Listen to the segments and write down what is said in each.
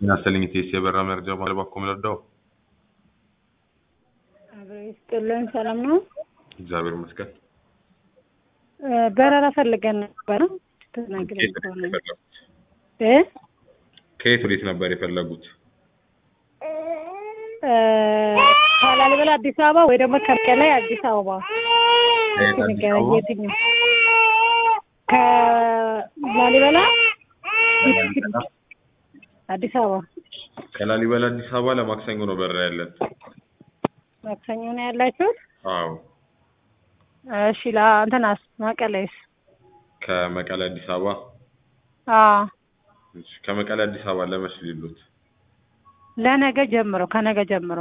ናስተልኝ ቴስ የበራ መረጃ ባለባኮ ምለዳው አብሮ ይስጥልን። ሰላም ነው። እግዚአብሔር ይመስገን። በረራ ፈልገን ነበረ። ተናግረን ከየት ወዴት ከሆነ የፈለጉት? እ ከየት ወዴት ነበር የፈለጉት? ከላሊበላ አዲስ አበባ ወይ ደግሞ ከመቀሌ አዲስ አበባ ከየት አዲስ ንገረኝ፣ አበባ? የትኛው? ከላሊበላ ከላሊበላ አዲስ አበባ ከላሊበላ አዲስ አበባ ለማክሰኞ ነው በረራ ያለን። ማክሰኞ ነው ያላችሁት? አዎ እሺ ለእንትናስ መቀሌስ? ከመቀሌ አዲስ አበባ አዎ እሺ፣ ከመቀሌ አዲስ አበባ ለመች ሊሉት? ለነገ ጀምሮ ከነገ ጀምሮ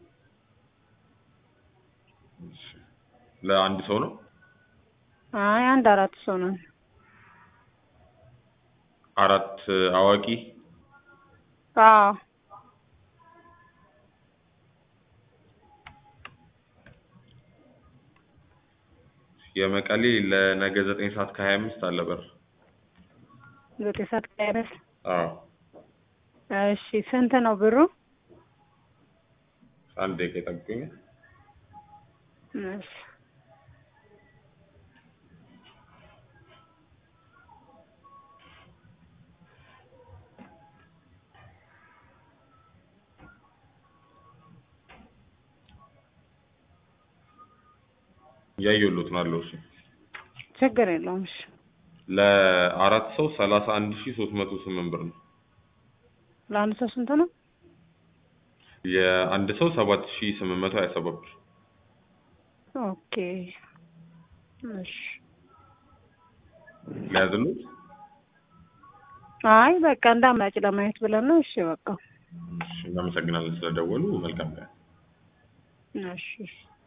እሺ፣ ለአንድ ሰው ነው? አይ አንድ አራት ሰው ነው። አራት አዋቂ አዎ የመቀሌ ለነገ ዘጠኝ ሰዓት ከሀያ አምስት አለ በር። ዘጠኝ ሰዓት ከአይነት አዎ እሺ ስንት ነው ብሩ? አንድ ደቂቃ ይጠብቁኝ። እሺ እያየሁሎት ነው አለው። እሺ ችግር የለውም። እሺ ለአራት ሰው ሰላሳ አንድ ሺህ ሶስት መቶ ስምንት ብር ነው። ለአንድ ሰው ስንት ነው? የአንድ ሰው ሰባት ሺህ ስምንት መቶ ሀያ ሰባት ብር። ኦኬ እሺ ሊያዝሉት አይ በቃ እንዳማጭ ለማየት ብለን ነው። እሺ በቃ እሺ፣ እናመሰግናለን ስለደወሉ። መልካም ቀን። እሺ